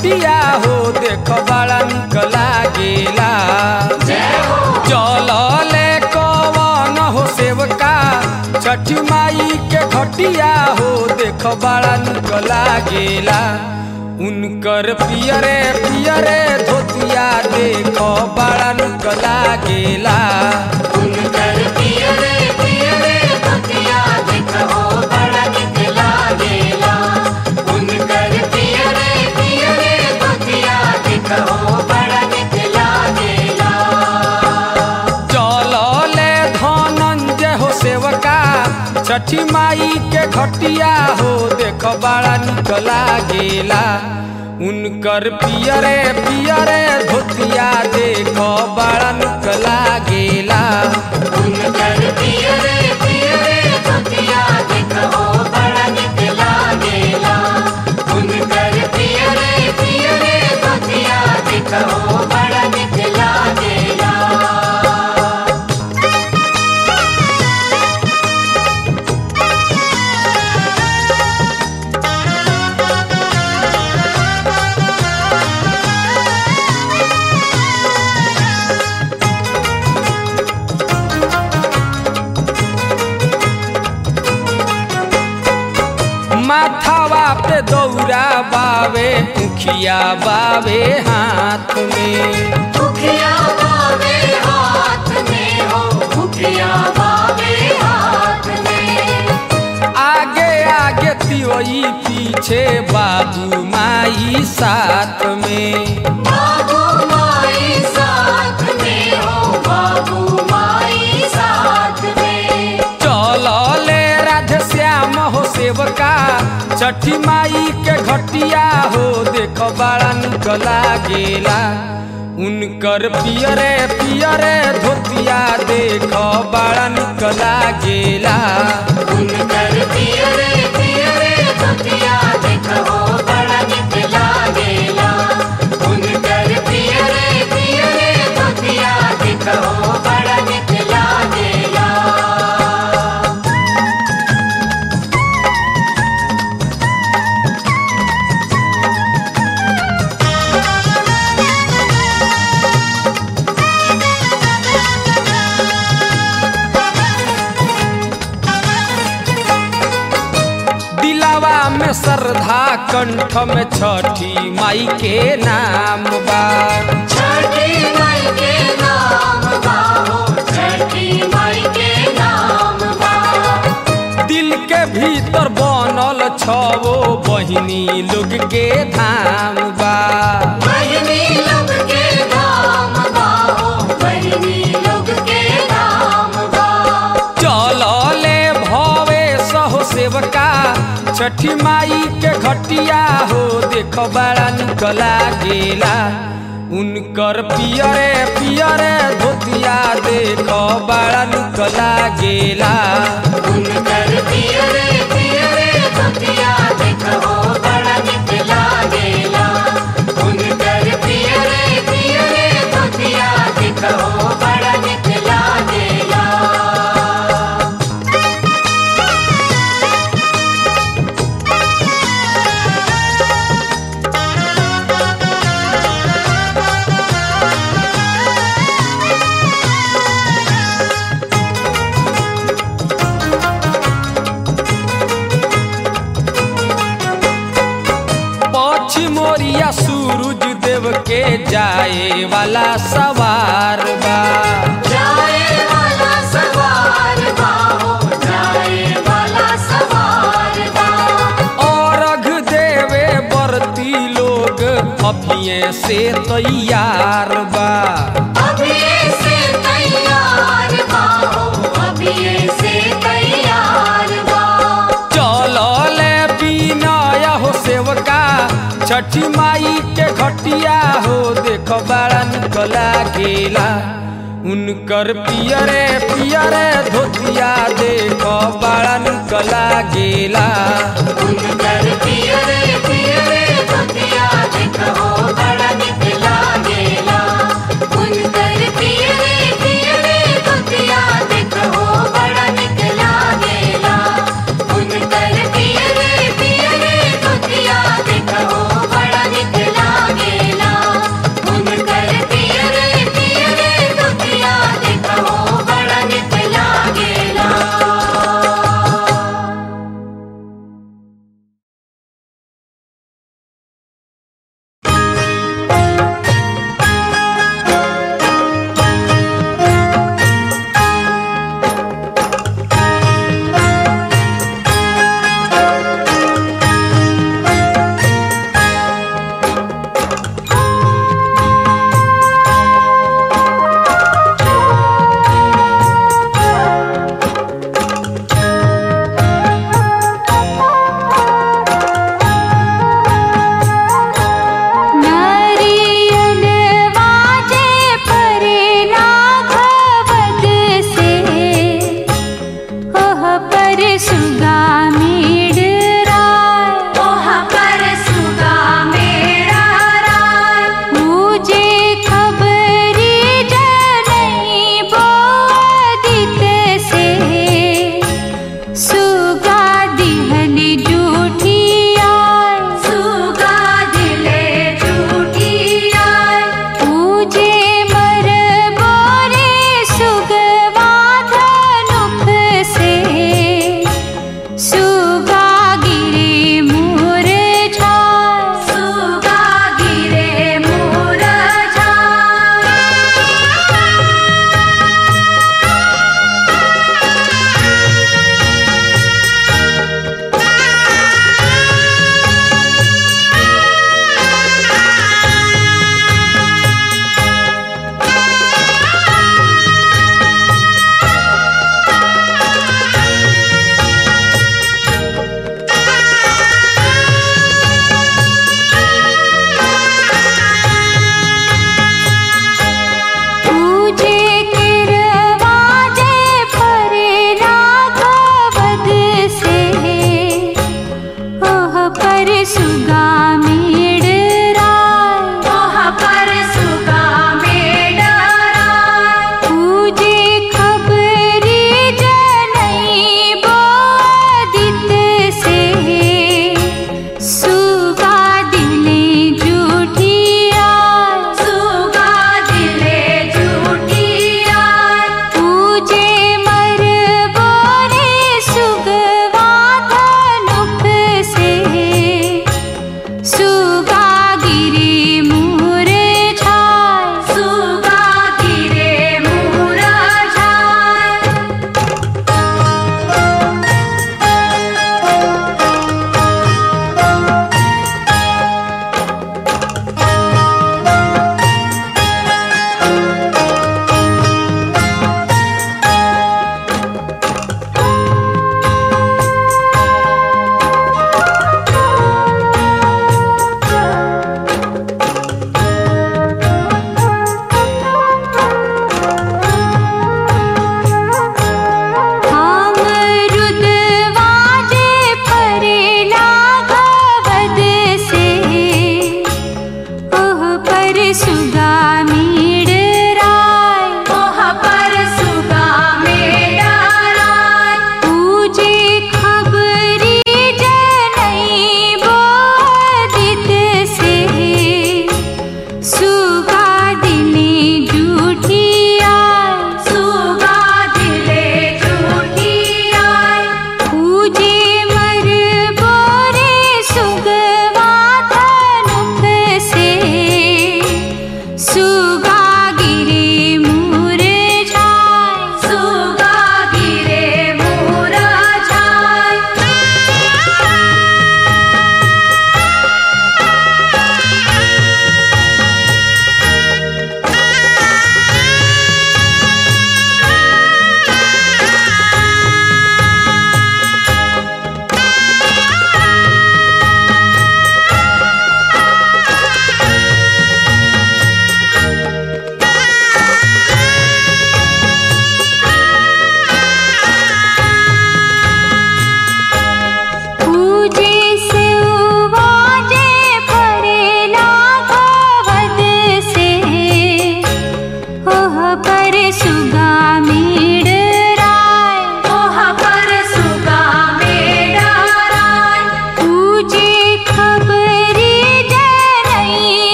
घटिया हो देख बड़ा निक लागेला चलले कवन हो सेवका छठी माई के घटिया हो देख बड़ा निक लागेला उनकर पियरे पियरे धोतिया देख बड़ा निक लागेला उनकर पियरे पियरे धोतिया देखो बड़ा निक लागेला उनकर पियरे पियरे धोतिया देखो बड़ा निक लागेला चलले धनंजय हो सेवका छठी माई के घटिया हो देख बड़ा निक लागेला उनकर पियरे पियरे धोतिया देख बड़ा निक लागेला उनकर पियरे पियरे धोतिया देखो बड़ा निक लागेला उनकर पियरे पियरे धोतिया देखो बड़ा निक लागेला माथावा पे दौरा बावे मुखिया बावे हाथ में मुखिया बावे हाथ में हो मुखिया बावे हाथ में आगे आगे तिवई पीछे बाबू माई साथ में बाबू माई साथ में हो बाबू माई साथ में चलले राधे श्याम हो सेवका छठी माई के घटिया हो देख बड़ा निक लागेला उनकर पियरे पियरे धोतिया देख बड़ा निक लागेला उनकर पियरे पियरे धोतिया देखो बड़ा निक लागेला उनकर पियरे पियरे धोतिया देखो बड़ा निक लागेला दिलावा में श्रद्धा कंठ में छठी माई के नाम बा छठी माई के नाम गाओ छठी माई के नाम गाओ दिल के भीतर बनल छवो बहिनी लोग के धाम बा बहिनी लोग के नाम गाओ बहिनी लोग के नाम गाओ चलले भवे सहो सेवका छठी माई के घटिया हो देख बड़ा निक लागेला उनकर पियरे पियरे धोतिया देख बड़ा निक लागेला उनकर पियरे पियरे धोतिया देखो बड़ा निक लागेला उनकर पियरे पियरे धोतिया देखो बड़ा निक लागेला पश्चिमोरिया सूरज देव के जाए वाला सवार बा जाए वाला सवार बाहो जाए वाला सवार बा और अघ देवे बरती लोग अभिये से तैयार बा अभी से तैयार बाहो अभी से तैयार बा चलले बिनय हो सेवका छठी माई के घटिया हो देख बड़ा निक लागेला उनकर पियरे पियरे धोतिया देख बड़ा निक लागेला उनकर पियरे पियरे धोतिया देखो बड़ा निक लागेला उनकर पियरे पियरे धोतिया देखो बड़ा निक लागेला उनकर पियरे पियरे धोतिया देखो बड़ा निक लागेला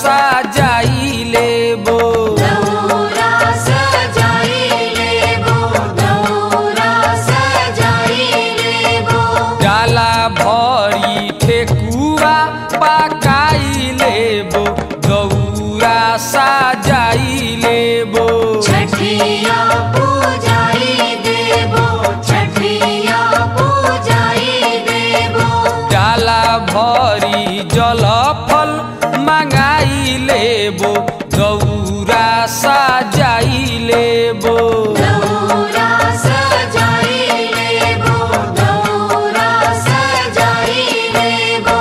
सजाई लेबो दौरा सजाई लेबो दौरा सजाई लेबो डाला भरी ठेकुआ पकाई लेबो गौरा सजाई लेबो छठिया पूजाई देबो छठिया पूजाई देबो डाला भरी जल फल मंगाई लेबो गौरा सजाई लेबो दौरा सजाई लेबो दौरा सजाई लेबो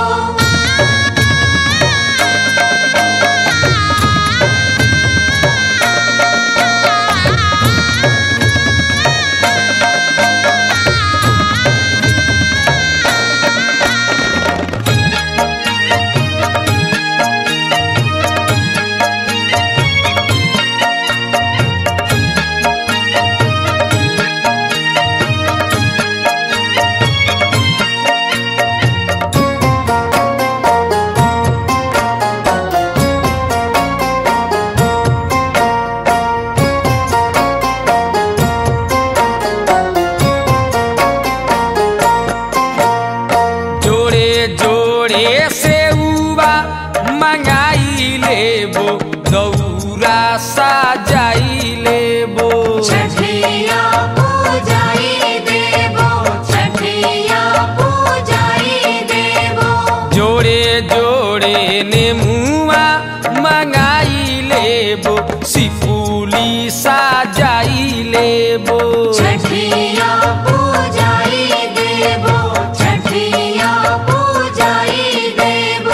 जोड़े जोड़े से उबा मंगाई लेबो गौरा सजाई लेबो छठिया पूजाई देबो छठिया पूजाई देबो जोड़े जोड़े नेमुआ मंगाई लेबो सिपुली सजाई लेबो छठिया पूजाई देबो छठिया पूजाई देबो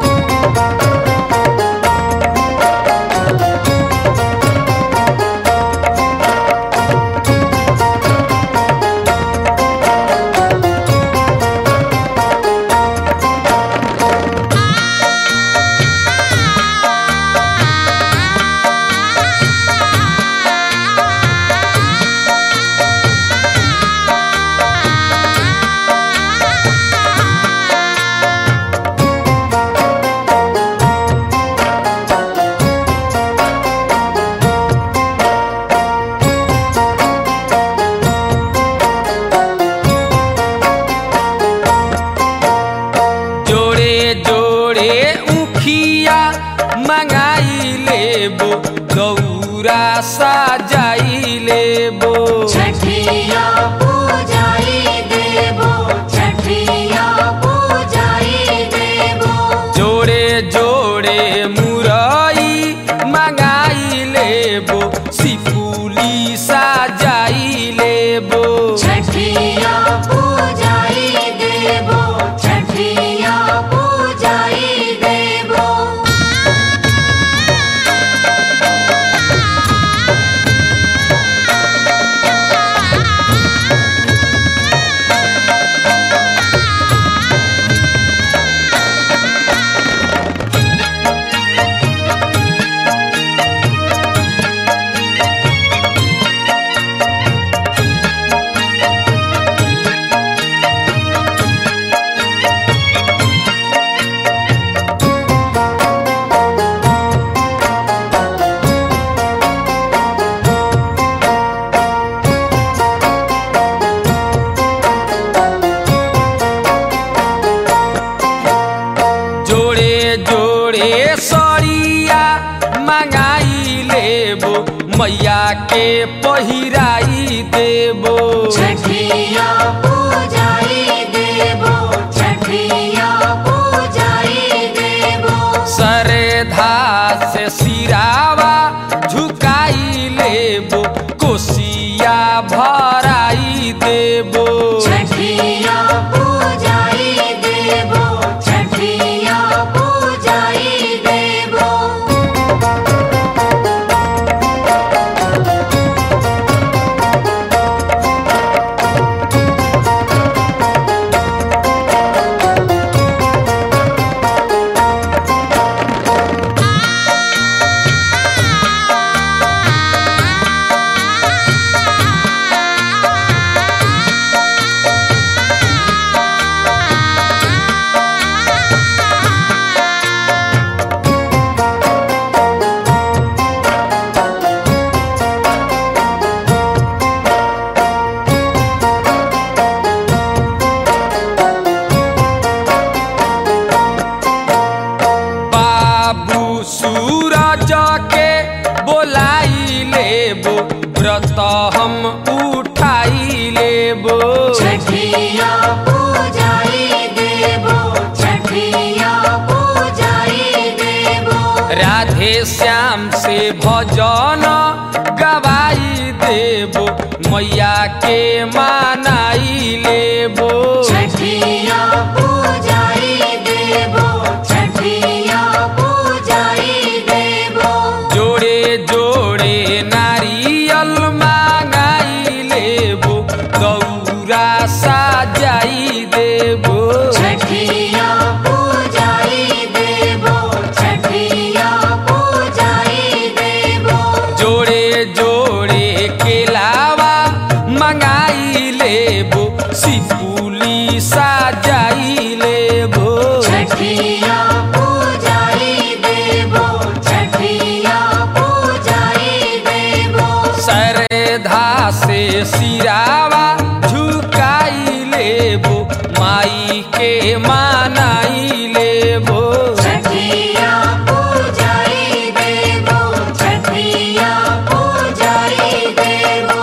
जोड़े जोड़े उखिया मंगाई लेबो गौरा सजाई लेबो छठिया पूजाई देबो छठिया पूजाई देबो जोड़े जोड़े मुरई मंगाई लेबो सिपुली सजाई लेबो छठिया पूजाई देबो छठिया पूजाई देबो जोड़े जोड़े सरिया मंगाई लेबो मैया के पहिराई देबो छठिया पूजाई देबो छठिया पूजाई देबो सरधा से सिरावा झुकाई लेबो कोसिया भराई देबो छठिया पूजाई देबो छठिया पूजाई देबो जोड़े राधे श्याम से भजन गवाई देबो मैया के मानाई लेबो छठिया पूजाई देबो छठिया पूजाई देबो जोड़े जोड़े नारियल मांगाई लेबो गौरा साजाई देबो छठिया पूजाई देबो छठिया पूजाई देबो जोड़े जोड़े केलावा मंगाई लेबो सिपुली साजाई लेबो छठिया पूजाई देबो छठिया पूजाई देबो श्रद्धा से सिरावा झुकाई लेबो माई के मानाई लेबो छठिया पूजाई देबो छठिया पूजाई देबो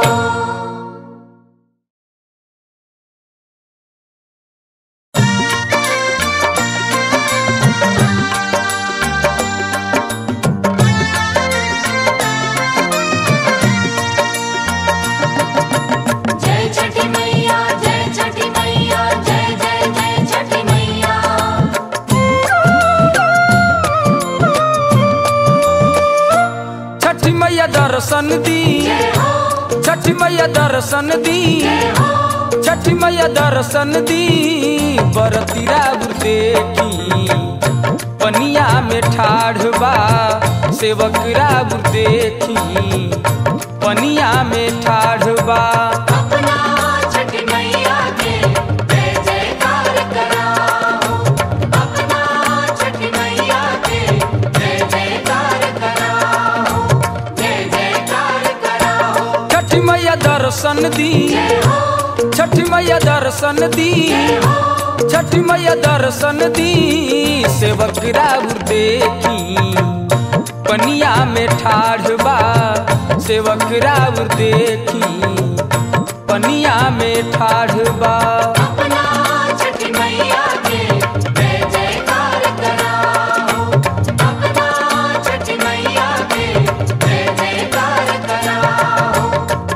जय छठी मैया जय छठी मैया जय जय जय छठी मैया छठी मैया दर्शन दी जय हो छठी मैया दर्शन दी जय हो छठी मैया दर्शन दी बरतीरा देखी पनिया में ठाढ़ बा सेवक राब देखी पनिया में ठाढ़ बा अपना छठी मैया के जय जयकार कराओ अपना छठी मैया के जय जयकार कराओ जय जयकार कराओ छठी मैया दर्शन दी जय हो छठी मैया दर्शन दी जय हो छठी मैया दर्शन दी सेवक राब देखी पनिया में ठाढ़ बा सेवक राब देखी पनिया में ठाढ़ बा अपना छठी मैया के जय जयकार कराओ अपना छठी मैया के जय जयकार कराओ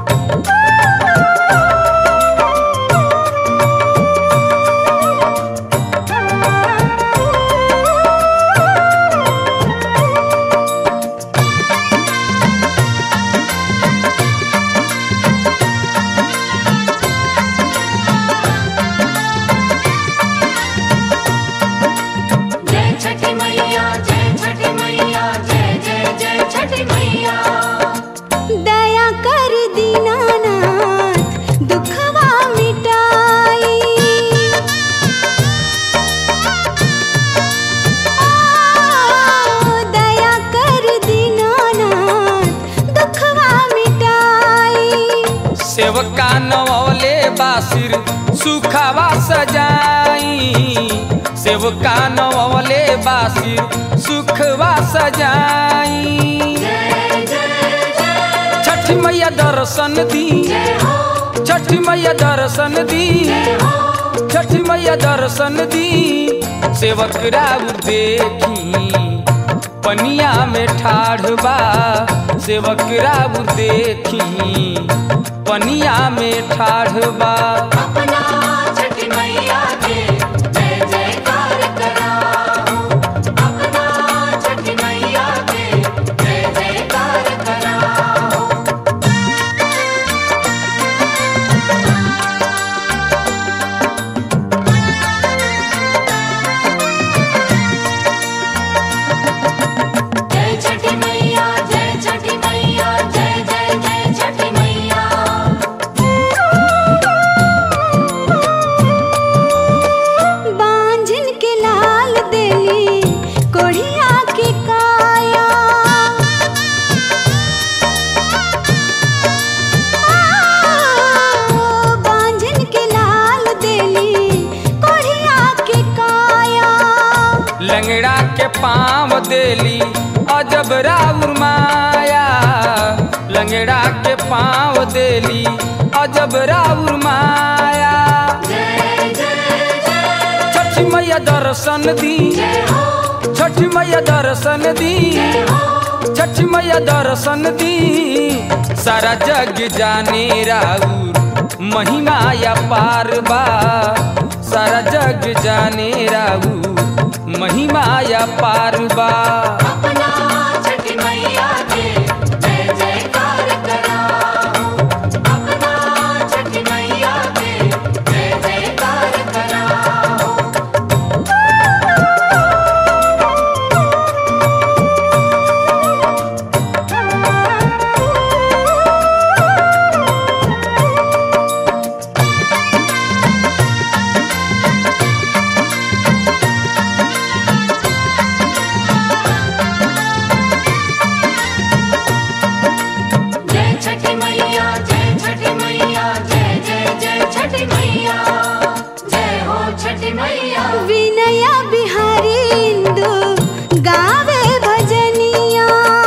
जय छठी मैया जय छठी मैया जय जय जय छठी मैया दया कर दीनानाथ दुखवा मिटाई आ, दया कर दीनानाथ दुखवा मिटाई सेवका नवले बासिर सुखावा सजाई सेवका नवले बासिर सुखवा सजाई जय जय जय छठी मैया दर्शन दी जय हो छठी मैया दर्शन दी जय हो छठी मैया दर्शन दी सेवक राव देखी पनिया में ठाढ़ बा सेवक राव देखी पनिया में ठाढ़ बा अपना छठी मैया के जय जयकार कराओ अपना छठी मैया के जय जयकार कराओ जय छठी मैया जय छठी मैया जय जय जय छठी मैया बांझन के लाल देली कोढ़िया के काया आ, बांझन के लाल देली कोढ़िया के काया लंगड़ा के पाँव देली अजब राउर माया लंगड़ा के पाँव देली अजब राउर माया जय जय जय छठी मैया दर्शन दी जय हो छठ मैया दर्शन दी छठ मैया दर्शन दी सारा जग जाने राउर महिमा या पार बा सारा जग जाने राउर महिमा या पार बा अपना छठी मैया के जय जयकार कराओ अपना छठी मैया के जय जयकार कराओ जय छठी मैया जय छठी मैया जय जय जय छठी मैया जय हो छठी मैया विनया बिहारी इंदु गावे भजनिया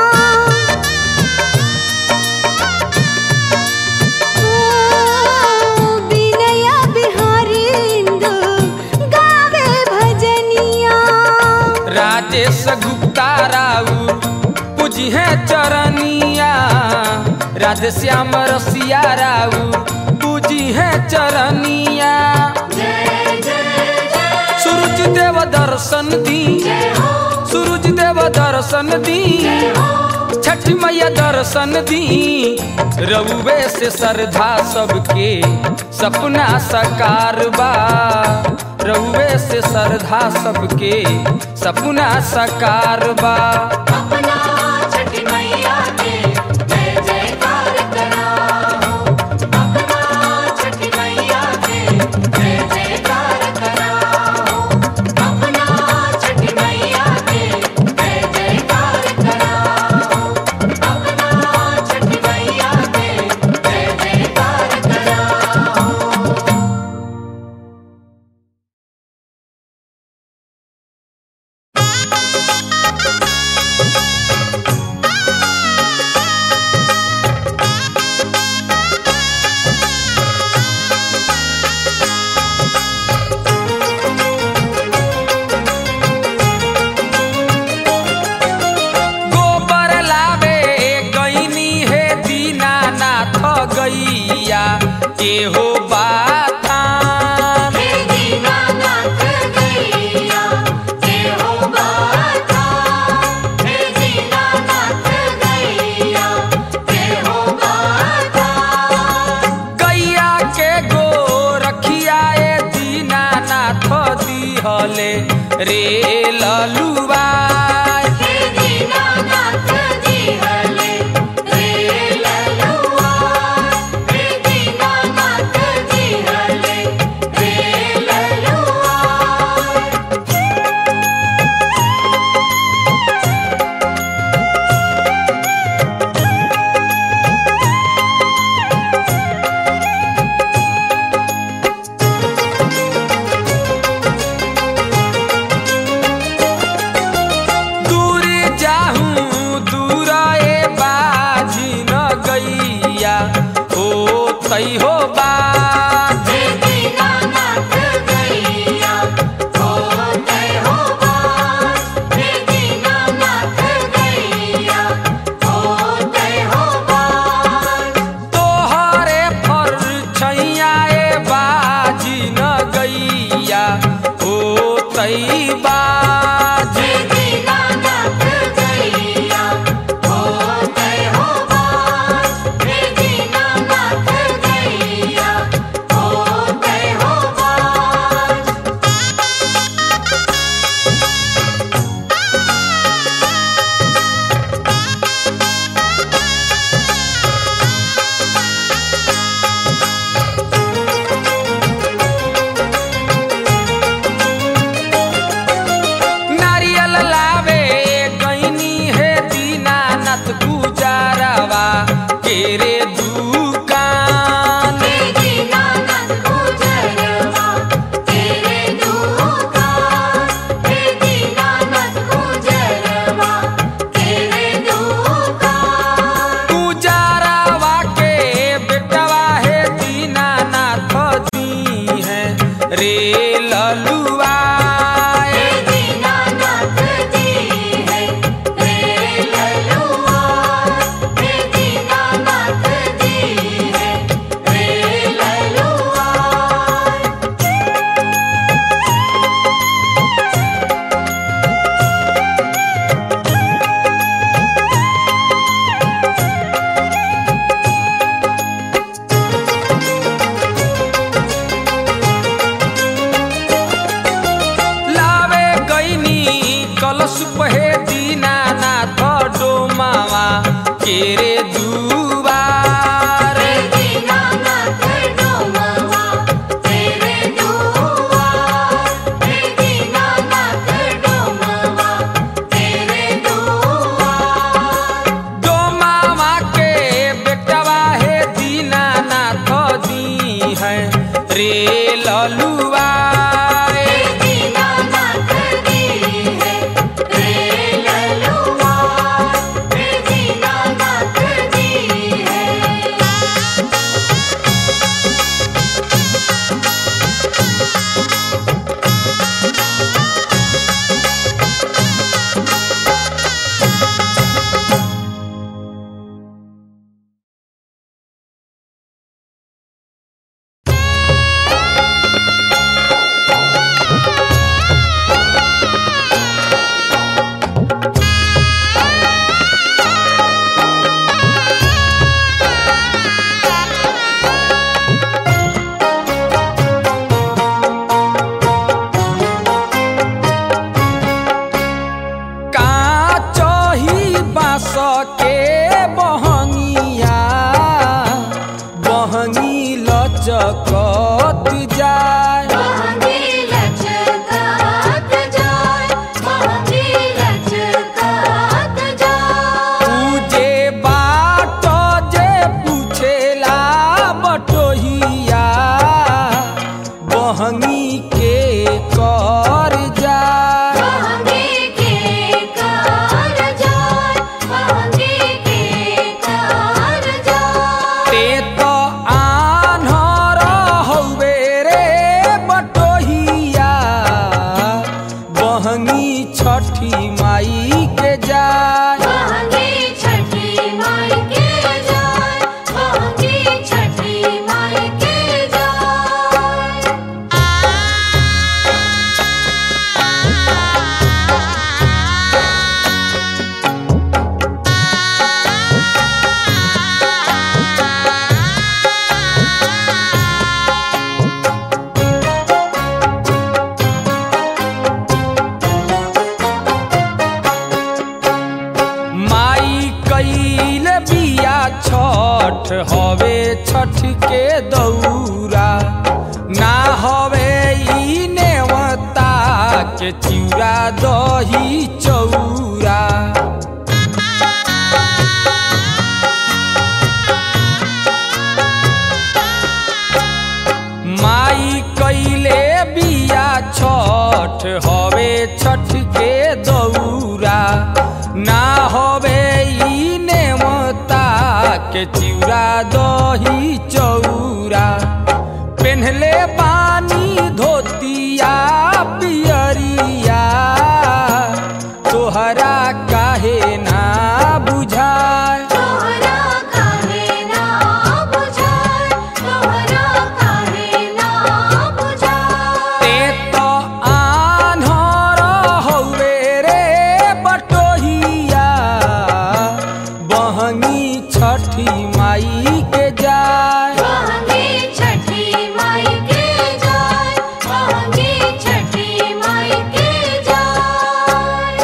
ओ, विनया बिहारी इंदु गावे भजनिया राजेश गुप्ता राउर पूजी है चरनिया राधे श्याम रसिया राउर पूजी है चरनिया जय जय जय सूरज देव दर्शन दी सूरज देव दर्शन दी छठ मैया दर्शन दी रउवे से श्रद्धा सबके सपना साकार बा रउवे से श्रद्धा सबके सपना साकार बा अपना छठी मैया के जय जयकार कराओ अपना छठी मैया के जय जयकार कराओ अपना छठी मैया के जय जयकार कराओ अपना छठी मैया के जय जयकार कराओ गोबर लावे गईनी हे दीनानाथ गैया के हो बाथा हे दीनानाथ गैया जय हो बाथा हे दीनानाथ गैया जय हो बाथा गैया के गो रखिया ए दीनानाथ दिहले रे ललुआ हे दीनानाथ जी हले रे ललुआ हे दीनानाथ जी हले रे ललुआ कलश पहे दीनानाथ डोमावा केरे दुबार दीनानाथ डोमवा तेरे दुआर हे दीनानाथ डोमवा तेरे दुआर डोमावा के बेटवा हे दीनानाथ दी है रे ललुआ हे दीनानाथ दी है रे ललुआ हे दीनानाथ दी है काचही बाँस के बहंगिया बहंगी लचकत जाय महंगी लचकात जाय महंगी लचकात जाय पूजे बाट जे पूछेला बटोहिया बहंगी के कर जाय महंगी के कार जाय महंगी के कार जाय ते तो आन्हर हौवे रे बटोहिया बहंगी छठी माई के जाय महंगी छठी माई के जाय महंगी छठी माई के जाय माई कैल बिया छठ हवे छठ के दौरा ना हवे ई नेवता के चिउरा दही चौरा माई कैले बिया छठ हवे छठ के दौरा ना हवे ई नेमता के चिउरा दही चौरा पेन्हले बानी धोतिया पियरिया तोहरा काहे ना बुझाय तोहरा काहे ना बुझाय तोहरा काहे ना बुझाय ते तो आन्हर हौवे रे बटोहिया बहंगी छठी माई के जाय महंगी छठी माई के जाय महंगी छठी माई के जाय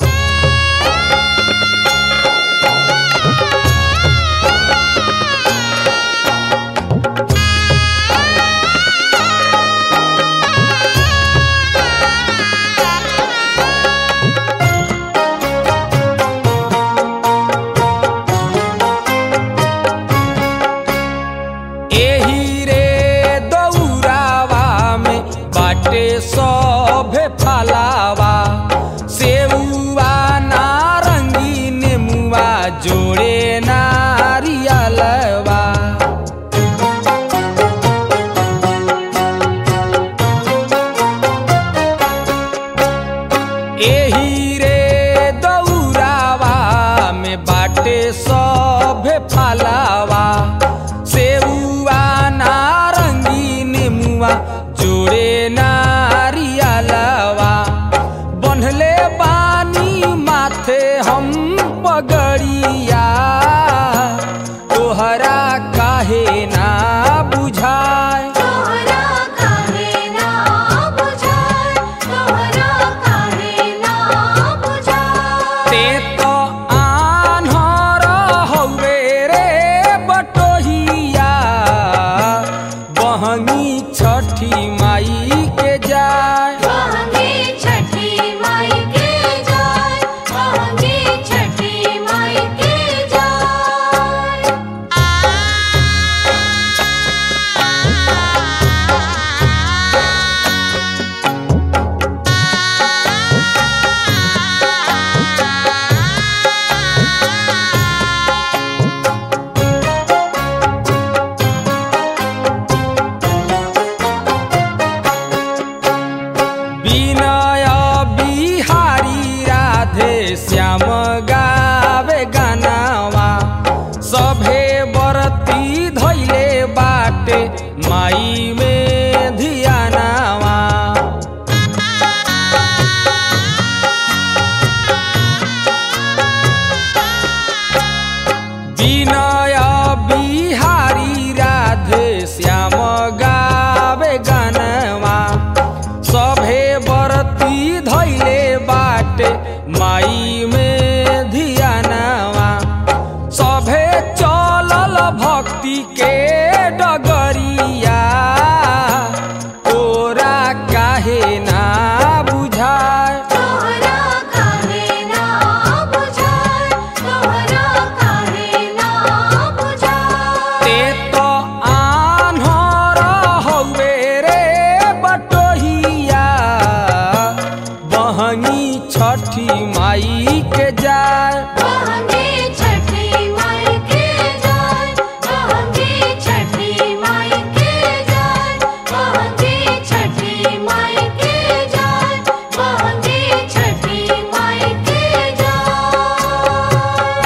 एही रे दौरावा में बाटे सभे फलावा सेउआ नारंगी नेमुआ जोड़े नारियलवा एही रे दौरावा में बाटे सभे फलावा सेउआ नारंगी नेमुआ जोड़े नारियलवा बन्हले बानी माथे हम पगड़िया तोहरा काहे ना बुझाय तोहरा काहे ना बुझाय तोहरा काहे ना श्याम गावे गानावा सभे बरती धैले बाटे माई में धियानावा विनय बिहारी राधे श्याम गावे गानवा सभे बरती धैले बाटे माई में धियानवा सभे चलल भक्ति के डगरिया तोरा काहे ना बुझाय तोहरा काहे ना बुझाए तोहरा काहे ना बुझाए ते तो आन्हर हौवे रे बटोहिया बहनी छठी माई के जाय बहंगे छठी माई के जाय बहंगे छठी माई के जाय बहंगे छठी माई के जाय बहंगे छठी माई के जाय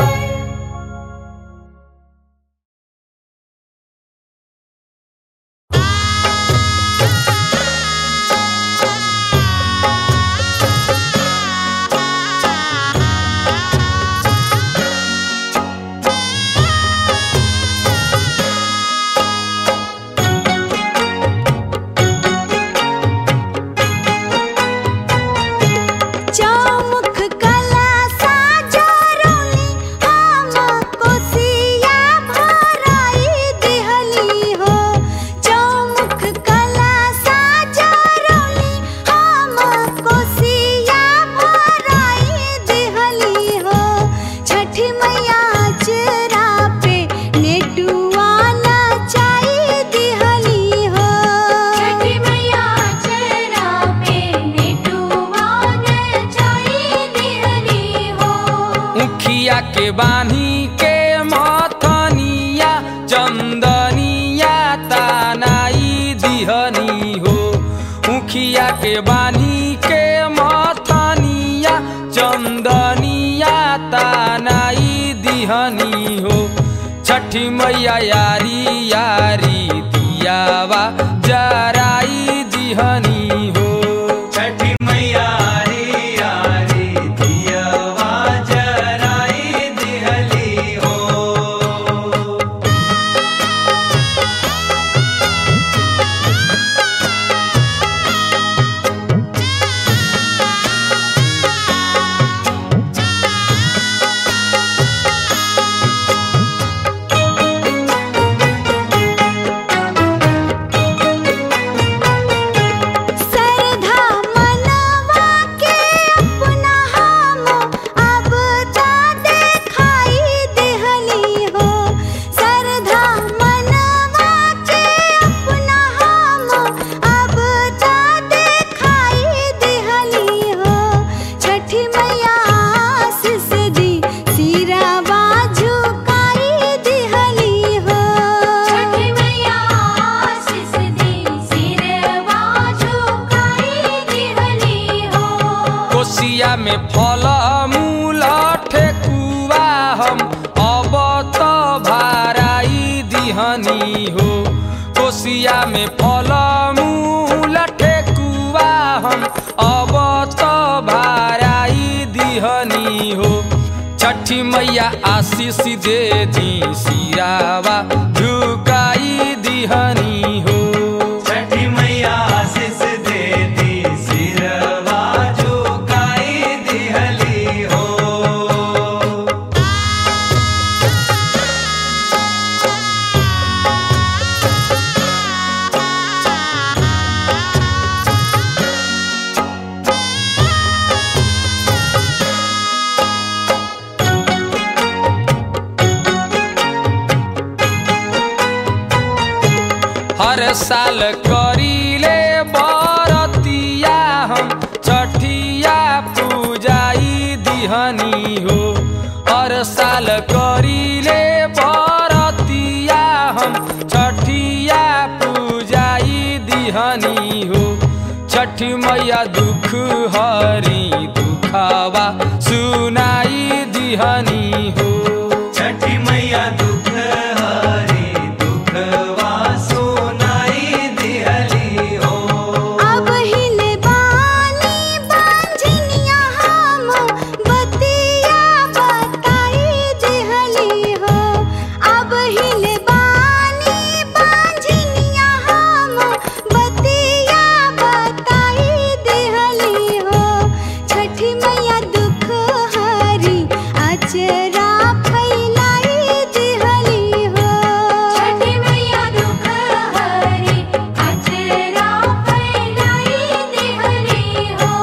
चौमुख कला साजरोली हम कोसिया भराई दिहली हो चौमुख कला साजरोली हम कोसिया भराई दिहली हो छठी मैया चेरा पे नेटुआ नचाई दिहली हो छठी मैया चेहरा पे नेटुआ नचाई दिहली हो मुखिया के बानी के मथनिया चंदनिया तानाई दिहनी हो मुखिया के बानी के मथनिया चंदनिया तानाई दिहनी हो छठी मैया यारी यारी दियावा जराई दिहनी हो छठी मैया रे यारी दियवा जराई दिहली हो सरधा मनवा के अपना हम अब जा देखाई देहली हो सरधा मनवा के अपना हम अब जा देखाई देहली हो छठी मैया आशीष दी सिरावा झुकाई देहली हो छठी मैया आशीष दी सिरवा झुकाई दिहली हो कोसिया में फल मूल ठेकुआ हम अब तो भाराई दिहनी हो कोसिया में फल मूल ठेकुआ हम अब तो भाराई दिहनी हो छठी मैया आशीष दे दी सिरावा झुकाई दिहनी हो छठी मैया आशीष देती सिरवा झुकाई दिहली हो हर साल करीले बरतिया हम छठिया पूजाई दिहनी हो हर साल करीले बरतिया हम छठिया पूजाई दिहनी हो छठी मैया दुख हरी दुख दुखावा सुनाई दिहनी हो छठी मैया दुख हरी दुखवा सुनाई दिहली हो अब हिले बानी बांझनिया हम बतिया बताई दिहली हो अब हिले बानी बांझनिया हम बतिया बताई दिहली हो छठी मैया दुख हरी अचरा फैलाई दिहली हो छठी मैया दुख हरी अचरा फैलाई दिहली हो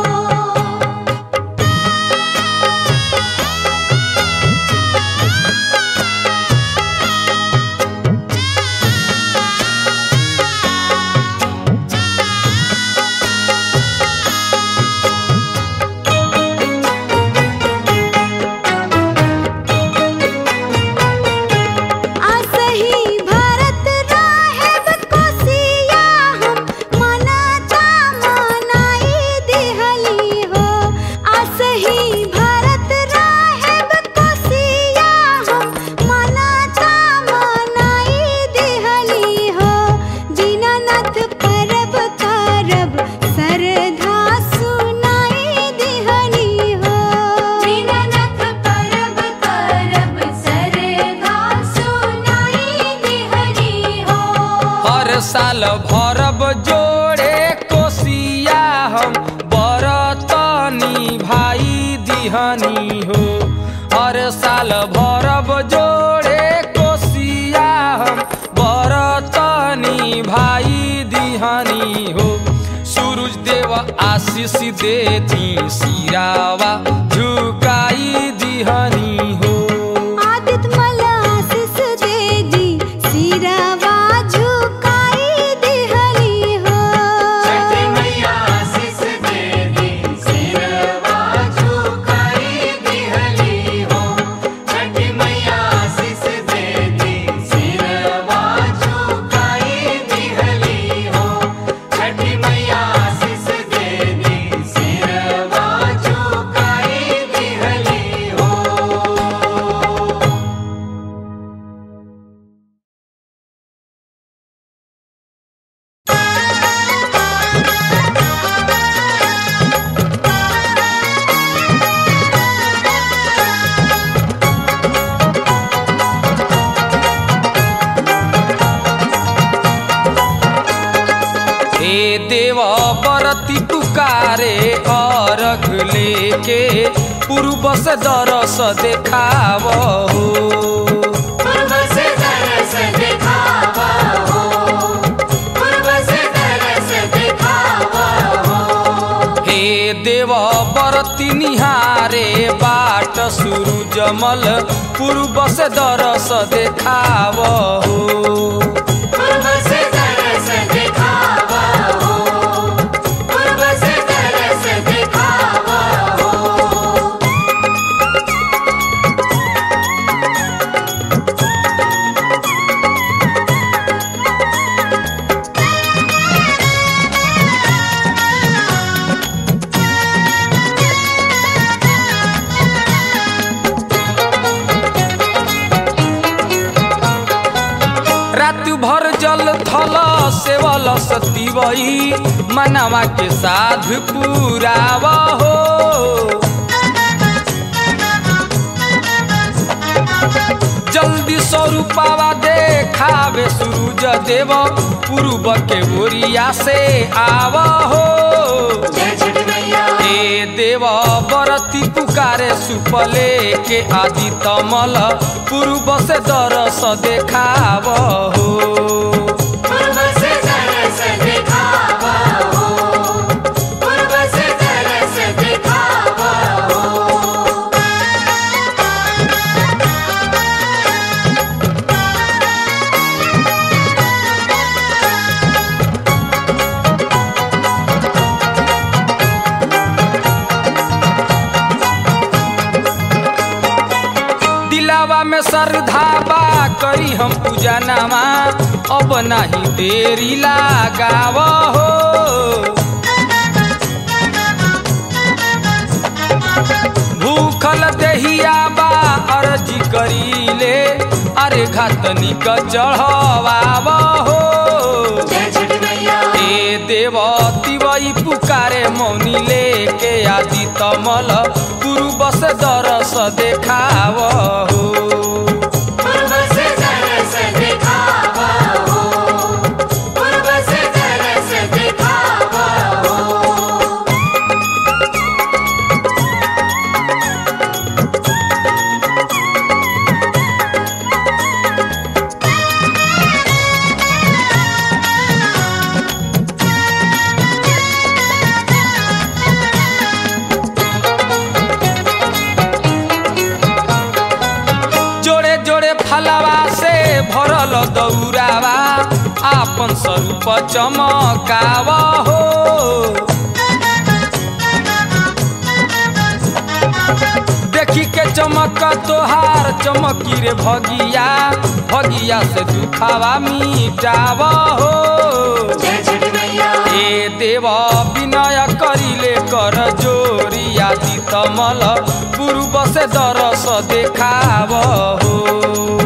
आसही भारत राहेब कोसिया हम मनाता मनाई दिहली हो आसही भारत राहेब कोसिया हम मनाता मनाई दिहली हो दीनानाथ परब करब सरधा सुनाई दिहली हो दीननाथ परब करब सरधा सुनाई दिहली हो हर साल भरब जोड़े कोसिया हम बरतनी भाई दिहनी हो हर साल भरब जोड़े कोसिया हम बरतनी भाई दिहनी हो सूरज देव आशीष देती सिरावा झुकाई दिहनी हो आदित्य मलासिस दे दी सिरावा झुकाई दिहली हो छठी मैया आशीष दे दी सिरवा झुकाई दिहली हो छठी मैया आशीष दे दी सिरवा झुकाई दिहली हो छठी मैया आशीष दे दी सिरवा झुकाई दिहली हो हे देव बरती पुकारे अर्घ लेके पूर्व से दरस देखाव हो पूर्व से तरस दिखावा हो पूर्व से तरस दिखावा हो हे देव बरती निहारे बाट सुरु जमल पूर्व से दरस देखाव हो पूर्व से तरस दिखावा हो पूर्व से तरस दिखावा हो रात भर जल थल सेवल सतीवई मनवा के साध पुराव हो जल्दी स्वरूपावा देखावे सूरज देव पूर्व के ओरिया से आव हो जय छठी मैया हे देव बरती पुकारे सुपले के आदि तमल पूर्व से दरस देखाव हो पूर्व से तरस दिखावा हो पूर्व से तरस दिखावा हो दिलावा में श्रद्धा बा करी हम पूजा नामा अब नहीं देरी लगाव हो भूखल देहिया बा अर्जी करीले अरे घातनी क चढ़वाव हो जय छठी मैया ए देव तिवई पुकारे मौनी लेके आदि तमल पूर्व से दरस देखाव हो पूर्व से तरस दिखावा हो पूर्व से तरस दिखावा हो जोड़े जोड़े फलवा से भरल दौरावा आपन स्वरूप चमकाव हो देखी के चमक तोहार चमकी रे भगिया भगिया से दुखावा मिटाव हो जय छठी मैया ए देव विनय करिले कर जोरी आदि तमल पूर्व से दरस देखाव हो